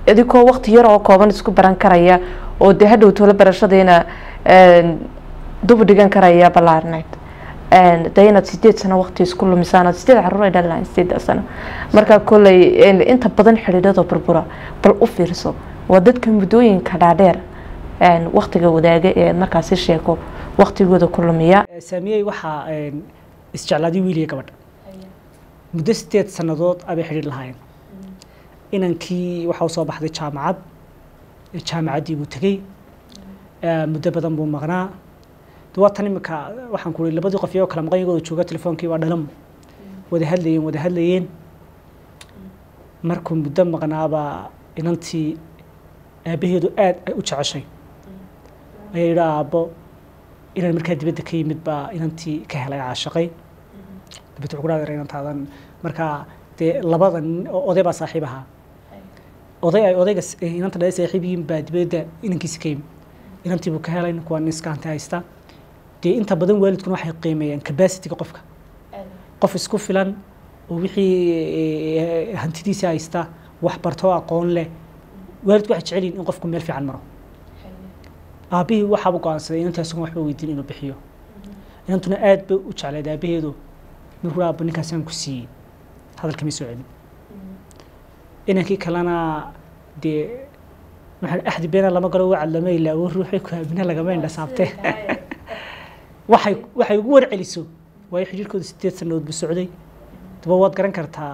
idinkoo waqti yar oo kooban isku baran karaya oo dee hadhow tolo barashadiina dubu dhigan karaya ballaarneyd dee inaad sideed sano waqti isku lumisaan sideed caruur ay dhali lahayn sideeda sano marka kolley inta badan xidhiidhada burbura bal u fiirso waa dadka muddooyinka dhaadheer waqtiga wadaaga ee markaasi sheeko waqtigooda ku lumiya saamiyey waxaa isjeclaaday wiil iyo gabadha muddo sideed sannadood abay xidhiir lahaayeen inankii waxaa soo baxday jaamacad jaamacaddii buu tegey muddo badan buu maqnaa waa tan imika waxaan ku ii labadii qof iyagoo kala maqan iyagoo jooga telefoonkii waa dhalam wada hadlayeen wada hadlayeen markuu muddo maqnaabaa inantii aabaheedu aad ay u jeceshay ayaa yidhi aabbo inaan markaa dibadda ka yimid baa inantii ka helay caashaqay dabet wuxuu ku dhaadar inantaadan markaa dee labada nin oo oday baa saaxiib ahaa oday ay odayga inanta dhalay saaxiib yihiin baa dibadda inankiisi ka yimid inantii buu ka helay kuwa nin iskaanta haysta dee inta badan waalidkuna waxay qiimeeyaan capacityga qofka qof isku filan oo wixii hantidiisa haysta wax barto aqoon leh waalidku waxay jecel yihin in qofku meel fiican maro aabbihii waxaaba go-aansaday inantii isagoon waxba weydiin inuu bixiyo inantuna aad bay u jecleed aabaheedu markuu aabba ninkaasaan ku siiyey hadalkama soo celin inankii kalena dee maxaa axdi beena lama galo wacad lama ilaawo ruuxay ku aamina lagama indhasaabtee waxay waxay ugu warceliso waayo xidhiirkooda sideed sannadood buu socday daba waad garan kartaa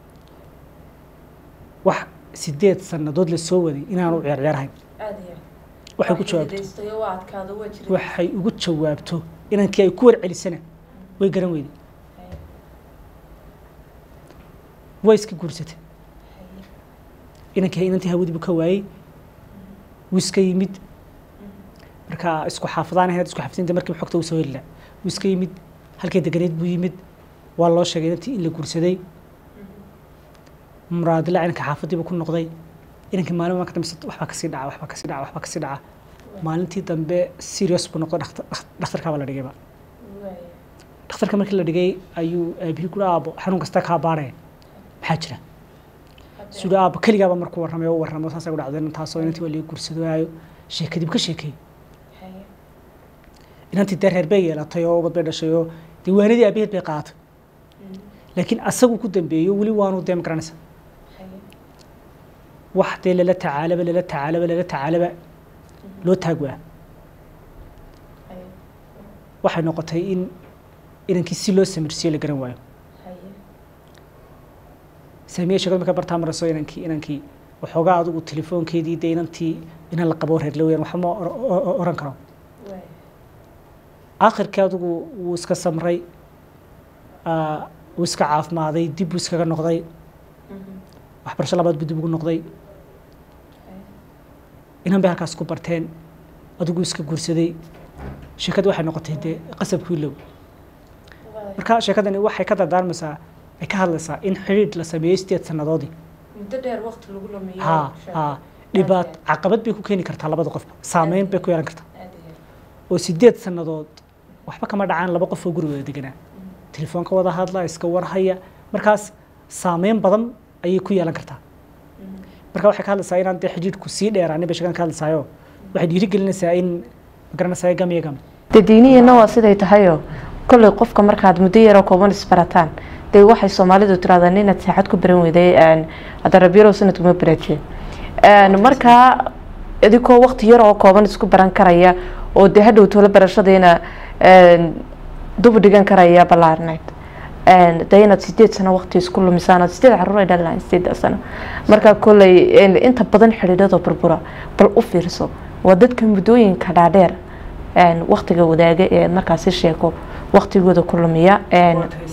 wax sideed sannadood la soo waday inaanu ciyaarciyaarhayn waxay ku jawaabto waxay ugu jawaabto inankii ay ku warcelisana way garan weyday way iska guursatay inankii inantii hawadii buu ka waayey wuu iska yimid marka isku xaafadaan ahayd isku xaafidinta markii xogta uu soo heli lahaa wuu iska yimid halkay deganeed buu yimid waa loo sheegay inantii in la guursaday muraadila inanka xaafadii buu ku noqday inankii maalin marka dambe waxbaa kasii dhaca waxbaa kasii dhaca waxbaa kasii dhaca maalintii dambe serious buu noqday dhakhtarkaabaa la dhigayba dhakhtarka markii la dhigay ayuu aabihii ku aabo xanuun kasta kaa baaraya maxaa jira sida aabo keligaaba markuu warramay oo warramo saasay ku dhacday taasoo inantii waa laga guursadaayo sheekadib ka sheekay inantii dee reer bay yeelatay oo ubad bay dhashay oo diiwaanadii aabaheed bay qaadatay laakiin asagu ku dambeeyo weli waanu dee magaranaysa wax dee lala tacaalaba lala tacaalaba lala tacaalaba loo taagwaa waxay noqotay in inankii si loo samirsiyo la garan waayo saamiye sheekadu marka bartaa marayso inankii inankii waxoogaa adigu telefoonkeedii dee inantii inan la qabo reer laweyaan waxba ma oran karo aakhirkii adigu wuu iska samray wuu iska caafimaaday dib buu iskaga noqday waxbarasho labaad buu dib ugu noqday inan bay halkaas ku barteen adigu iska guursaday sheekadii waxay noqotay dee qasabkii low marka sheekadani waxay ka dardaarmaysaa ay ka hadlaysaa in xidhiidh la sameeyey sideed sannadoodii muddo dheer waqti lagu lumiyo ha ha dhibaat caqabad bay ku keeni kartaa labada qofba saameyn bay ku yeelan kartaa oo sideed sannadood waxba kama dhacaan laba qof oo gurigooda deganaa telefoonka wada hadla iska warhaya markaas saameyn badan ayay ku yeelan kartaa marka waxay ka hadlaysaa inaan dee xidhiidhku sii dheeraanin bay sheekan ka hadlaysaayo waxay dhiirigelinaysaa in magaranaysaa gam iyo gam dee diiniyana waa siday tahayoo kolley qofka markaad muddo yaroo kooban isbarataan dee waxay soomaalidu tirahdaan inaad saaxad ku baran weyday hadda rabyaro sanadkuma barateen markaa idinkoo waqti yar oo kooban isku baran karaya oo dee hadhow tolo barashadiina dubu dhigan karaya ballaarneyd dee inaad sideed sano waqti isku lumisaan sideed caruur ay dhali lahayn sideeda sano marka kolley inta badan xidhiidhada burbura bal u fiirso waa dadka muddooyinka dhaadheer waqtiga wadaaga ee markaasi sheeko waqtigooda ku lumiya